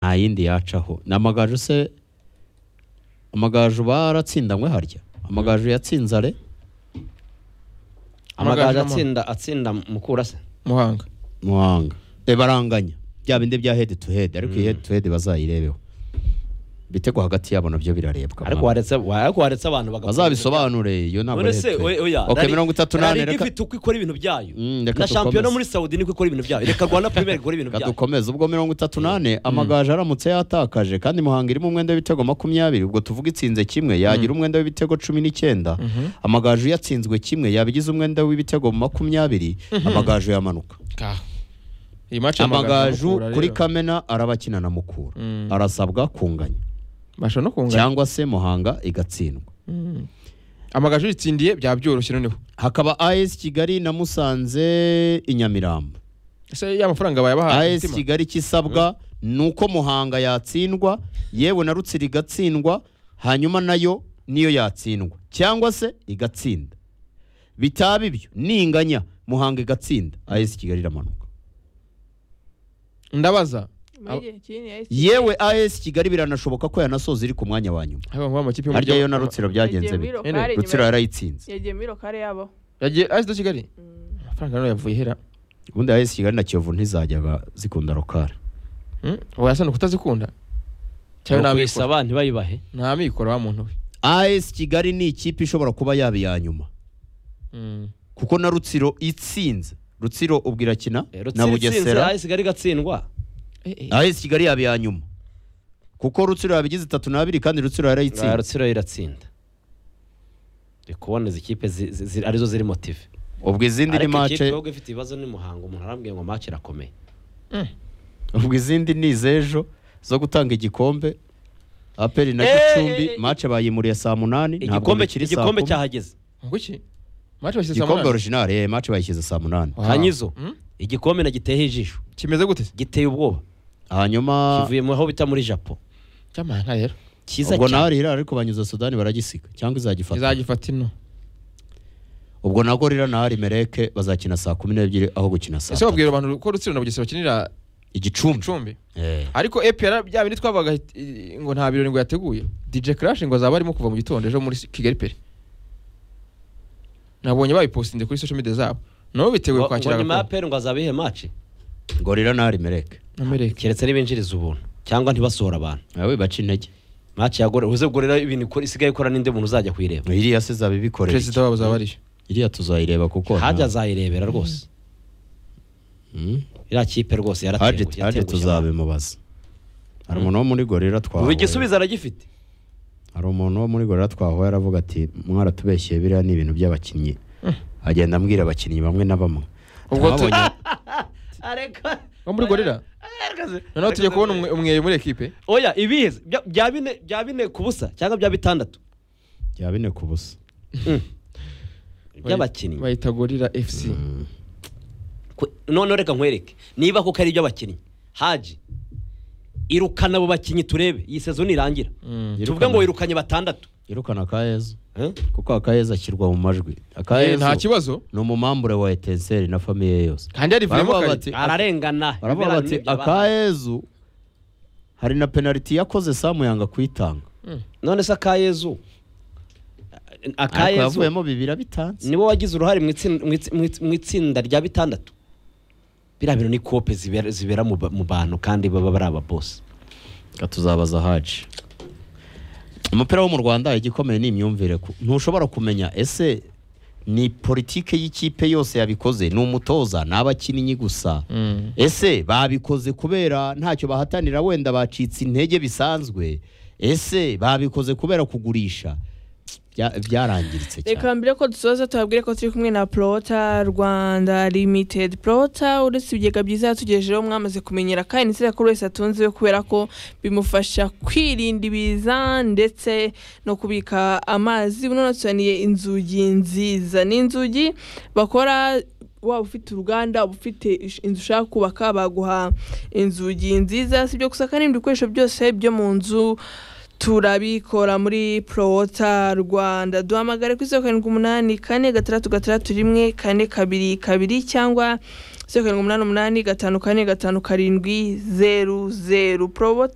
nta yindi yacaho ni amagaju se amagaju baratsindanywe harya amagaju yatsinze are Amagaju amagaju mu- atsinda atsinda mukura se muhanga muhanga e baranganya bya bindi bya head to head ariko iyi head to head bazayirebeho ibitego hagati yabo nabyo birarebwa ariko waretse wa- ariko waretse abantu bagakomeza. bazabisobanure iyo ntabwo None ari head se to head. oya oya Ok, Rari- mirongo itatu n'ane Rari reka ifite uko ikora ibintu byayo Mm, reka na shampiyona dukomeze. muri Saudi niko ikora ibintu byayo reka Rwanda Premier ikora ibintu reka byayo dukomeze ubwo mirongo itatu n'ane amagaju aramutse yatakaje kandi muhanga irimo umwenda w'ibitego makumyabiri ubwo tuvuga itsinze kimwe yagira umwenda w'ibitego cumi n'icyenda amagaju yatsinzwe kimwe yabigize umwenda w'ibitego makumyabiri amagaju yamanuka ka iyi match amagaju y'amagaju kuri rero. kamena arabakina na mukura Mm. arasabwa kunganya bashobora no kungana cyangwa se muhanga igatsindwa Mm. amagaju yitsindiye byaba byoroshye noneho hakaba as kigali na musanze i nyamirambo ese ya mafaranga bayabahaye as kigali kisabwa ni uko muhanga yatsindwa yewe na rutsiro igatsindwa hanyuma nayo niyo yatsindwa cyangwa se igatsinda bitaba ibyo ninganya muhanga igatsinda as kigali iramanuka ndabaza yewe as kigali biranashoboka ko yanasoza iri ku mwanya wa nyuma haba mu makipe harya yo y'umuryango na rutsiro byagenze bite rutsiro yarayitsinze yagiye muri lokale yabo yagiye asida kigali amafaranga nayo yavuye hera ubundi as kigali na kiyovu ntizajyaga zikunda rokari Mm, wayasa ni ukutazikunda cyangwa nta mikoro kuyisaba ntibayibahe nta mikoro wa muntu we as kigali ni ikipe ishobora kuba yaba iya nyuma Mm. kuko na rutsiro itsinze rutsiro ubwo irakina na Rutsiro itsinze bugesera Rari isigaye igatsindwa Eh, eh. as kigali yaba iya nyuma kuko rutsiro yabigize itatu n'abiri kandi rutsiro Rari yarayitsinze Rutsiro iratsinda ndi kubona izi kipe zi- zi- zi- arizo ziri motive ubwo izindi ni ariko mace ikipe ahubwo ifite ibibazo n'umuhango umuntu arambwiye ngo mace irakomeye ubwo izindi ni iz'ejo zo gutanga igikombe aperi na Eh, gicumbi eh, eh. mace bayimuriye saa munani ntabwo igikombe bikiri saa igikombe kumi. cyahageze Ngo iki match bashyize saa igikombe munani? orijinali eh, mace bayishyize saa munani Wow. Kanyizo. Mm? igikombe nagiteye ijisho kimeze gute se giteye ubwoba hanyuma kivuye mu aho bita muri japo cyamahanga rero cyiza ubwo cyane naho ariko banyuza sudani baragisiga cyangwa izagifata izagifata ino ubwo na gorira na hari mereke bazakina saa kumi n'ebyiri aho gukina saa ese tatu wabwira abantu ko rutsiro na bugesera bakinira igicumbi icumbi Eh. ariko epr bya bindi twabaga eh, ngo nta birori ngo yateguye dj crash ngo azaba arimo kuva mu gitondo ejo muri kigali peri nabonye babipostinze kuri social media zabo nabo biteguye ngo ngo kwakira nyuma ya agakombe peri ngo azabe ihe mace gorira na harimereke amereke keretse nibinjiriza ubuntu cyangwa ntibasohora abantu nawe baca intege mace yagore uze gurera ibintu ikora- isigaye ikora n'indi muntu uzajya kuyireba iriya se zaba ibikorera perezida iki? wabo azaba ariyo iriya tuzayireba kuko hajya azayirebera rwose Mm. iriya kipe rwose haje yaratengushye haje yatengushye abantu. tuzabimubaza hari umuntu wo muri gorira ubu twahoye igisubizo aragifite hari umuntu wo muri gorira twahoye aravuga ati mwaratubeshye biriya ni ibintu by'abakinnyi agenda ambwira abakinnyi bamwe na bamwe ubwo tu- Twabonye- areka wo muri gorira noneho tujya kubona umwe- umweyo muri ekipe oya ibiheze Bya- bya bine bya bine ku busa cyangwa bya bitandatu bya bine ku busa by'abakinnyi bayita gorira fc Mm. Kwe- noneho reka nkwereke niba koko ari iby'abakinnyi haji irukana abo bakinnyi turebe iyi sezo nirangira Mm. tuvuge ngo wirukanye batandatu irukana akayezu Eh? kuko akayezu ashyirwa mu majwi Eh, nta akayezu kibazo ni umumambure wa etenseri na famiye yose kandi yarivuyemo Baravuga kare bati- ararengana baravuga ibiraro bati n'ibyo abana." akayezu hari na penaliti yakoze samu yanga kuyitanga none se akayezu ariko akayezu yavuyemo bibiri bitanze niwe wagize uruhare mu itsin- mu itsi- mu itsi- mu itsinda rya bitandatu biriya bintu ni kope zibera zibera mu ba- mu bantu kandi baba bari ababosi reka tuzabaza haji umupira wo mu rwanda igikomeye ni imyumvire ku- ntushobora kumenya ese ni politike y'ikipe yose yabikoze ni umutoza ni abakinnyi gusa Mm. ese babikoze kubera ntacyo bahatanira wenda bacitse intege bisanzwe ese babikoze kubera kugurisha Bya- byarangiritse cyane reka mbere ko dusoza tubabwire ko turi kumwe na Prota Rwanda Limited Prota uretse ibigega byiza yatugejejeho mwamaze kumenyera kandi ni izira ko buri wese atunze we kubera ko bimufasha kwirinda ibiza ndetse no kubika amazi buno natuzaniye inzugi nziza ni inzugi bakora waba ufite uruganda waba ufite ish- inzu ushaka kubaka baguha inzugi nziza si ibyo gusa kandi n'ibindi bikoresho byose byo mu nzu turabikora muri prowota rwanda duhamagare kuri zeru karindwi umunani kane gatandatu gatandatu rimwe kane kabiri kabiri cyangwa zeru karindwi umunani umunani gatanu kane gatanu karindwi zeru zeru prowota